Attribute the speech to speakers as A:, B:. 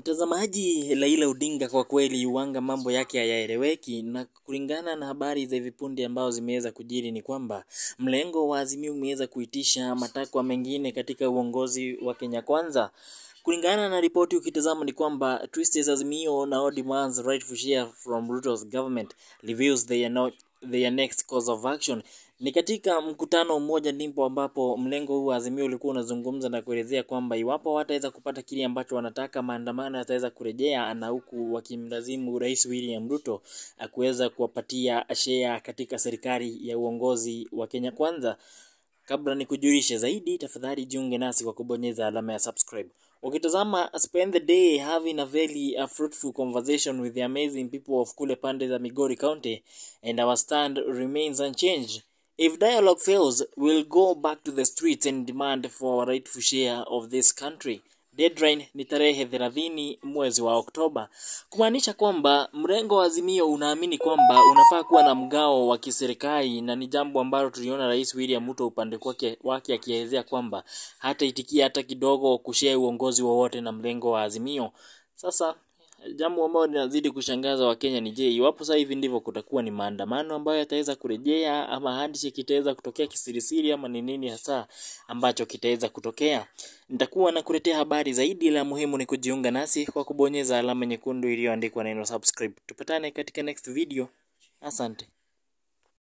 A: Mtazamaji, Raila Odinga kwa kweli uwanga mambo yake hayaeleweki, na kulingana na habari za hivi punde ambao zimeweza kujiri ni kwamba mlengo wa Azimio umeweza kuitisha matakwa mengine katika uongozi wa Kenya Kwanza. Kulingana na ripoti ukitazama ni kwamba Twisted Azimio now demands rightful share from Ruto's government reveals their, no, their next course of action. Ni katika mkutano mmoja ndipo ambapo mlengo huu wa Azimio ulikuwa unazungumza na kuelezea kwamba iwapo wataweza kupata kile ambacho wanataka, maandamano yataweza kurejea, na huku wakimlazimu Rais William Ruto kuweza kuwapatia share katika serikali ya uongozi wa Kenya Kwanza. Kabla ni kujulishe zaidi, tafadhali jiunge nasi kwa kubonyeza alama ya subscribe. Ukitazama spend the day having a very uh, fruitful conversation with the amazing people of kule pande za Migori County and our stand remains unchanged. If dialogue fails, we'll go back to the streets and demand for our rightful share of this country. Deadline ni tarehe 30 mwezi wa Oktoba, kumaanisha kwamba mrengo wa Azimio unaamini kwamba unafaa kuwa na mgao wa kiserikali, na ni jambo ambalo tuliona Rais William Ruto upande wake wake akielezea kwamba hataitikia hata kidogo kushare uongozi wowote na mrengo wa Azimio. Sasa jambo ambalo linazidi kushangaza Wakenya ni je, iwapo sasa hivi ndivyo kutakuwa ni maandamano ambayo yataweza kurejea, ama handshake kitaweza kutokea kisirisiri, ama ni nini hasa ambacho kitaweza kutokea? Nitakuwa nakuletea habari zaidi, la muhimu ni kujiunga nasi kwa kubonyeza alama nyekundu iliyoandikwa neno subscribe. Tupatane katika next video. Asante.